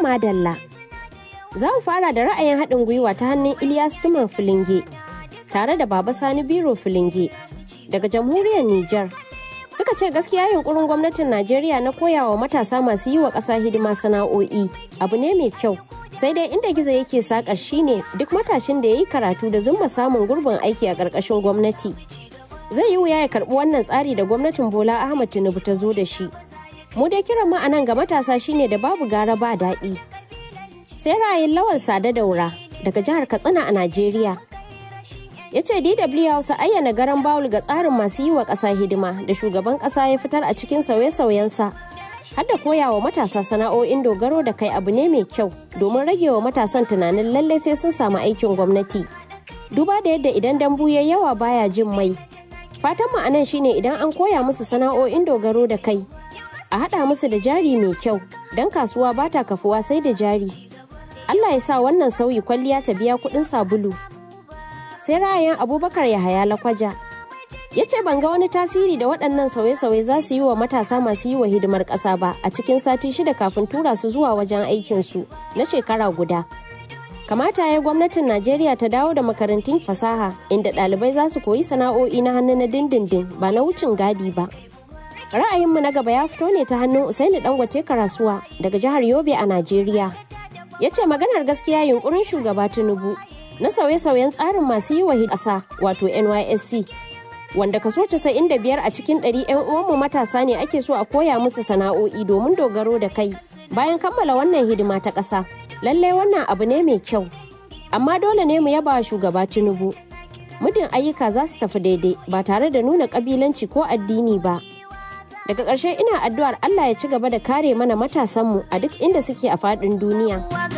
madalla. Za mu fara da ra'ayin haɗin gwiwa ta hannun Ilyas Tuman Filinge tare da Baba Sani Biro Filinge daga jamhuriyar Nijar. Suka ce gaskiya yunkurin gwamnatin Najeriya na koyawa matasa masu yi wa ƙasa hidima sana'o'i abu ne mai kyau. Sai dai inda gizo yake saƙa shine duk matashin da ya yi karatu da zumma samun gurbin aiki a ƙarƙashin gwamnati. Zai yi wuya ya karɓi wannan tsari da gwamnatin Bola Ahmad Tinubu ta zo da shi. Mu dai kiran mu anan ga matasa shine da babu gara ba daɗi. Sai ra'ayin Lawal Sada Daura daga jihar Katsina a Najeriya. ya ce dw hausa ayyana garan bawul ga tsarin masu yi wa ƙasa hidima da shugaban ƙasa ya fitar a cikin sauye-sauyensa har da koyawa matasa sana'o'in dogaro da kai abu ne mai kyau domin rage wa matasan tunanin lallai sai sun samu aikin gwamnati duba da yadda idan dambu ya yawa baya jin mai fatan mu anan shine idan an koya musu sana'o'in dogaro da kai a haɗa musu da jari mai kyau don kasuwa ba ta kafuwa sai da jari Allah ya sa wannan sauyi kwalliya ta biya kuɗin sabulu sai ra'ayin abubakar yahaya lakwaja ya ce ban ga wani tasiri da waɗannan sauye-sauye za su yi wa matasa masu yi wa hidimar ƙasa ba a cikin sati shida kafin tura su zuwa wajen aikinsu na shekara guda kamata ya gwamnatin najeriya ta dawo da makarantun fasaha inda ɗalibai za su koyi sana'o'i na hannu na dindindin ba na wucin gadi ba ra'ayinmu na gaba ya fito ne ta hannun usaini dangote karasuwa daga jihar yobe a najeriya ya ce maganar gaskiya yunkurin shugaba tinubu na sauye-sauyen tsarin masu yi wa ƙasa wato nysc wanda kaso 95 a cikin 100 'yan uwanmu matasa ne ake so a koya musu sana'o'i domin dogaro da kai bayan kammala wannan hidima ta ƙasa lallai wannan abu ne mai kyau amma dole ne mu yaba shugaba tinubu mudin ayyuka za su tafi daidai ba tare da nuna ƙabilanci ko addini ba daga ƙarshe ina addu'ar allah ya ci gaba da kare mana matasanmu a duk inda suke a faɗin duniya